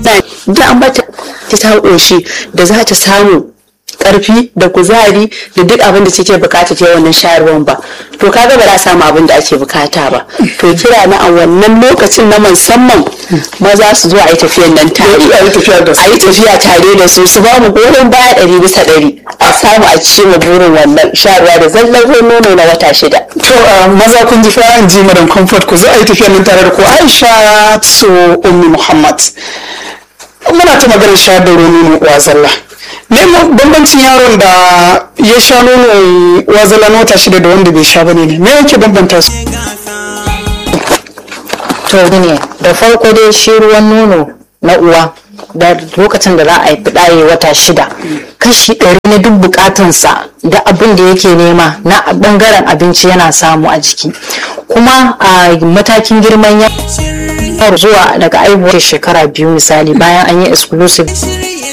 da an bata ta ƙoshi da za ta samu karfi da kuzari da duk abin da take bukata ta wannan shayarwan ba to kaga ba za samu abin da ake bukata ba to kira na a wannan lokacin na musamman maza su zo a yi tafiyan nan tare a yi tafiya da su. a yi tafiya tare da su su ba mu goyon baya ɗari bisa ɗari a samu a ci mu burin wannan shayarwa da zallar nono na wata shida to a maza kun ji fa in ji madam comfort ku zo a yi tafiya nan tare da ku aisha so ummi muhammad muna ta maganar shayar da nono uwa zalla me bambancin yaron da ya sha nono uwa zalla na wata shida da wanda bai sha bane ne me yake bambanta su to ne da farko dai shi ruwan nono na uwa da lokacin da za a yi ɗaye wata shida kashi ɗari na duk bukatansa da abin da yake nema na ɓangaren abinci yana samu a jiki kuma a matakin girman yaro zuwa daga aihuwar shekara biyu misali bayan an yi exclusive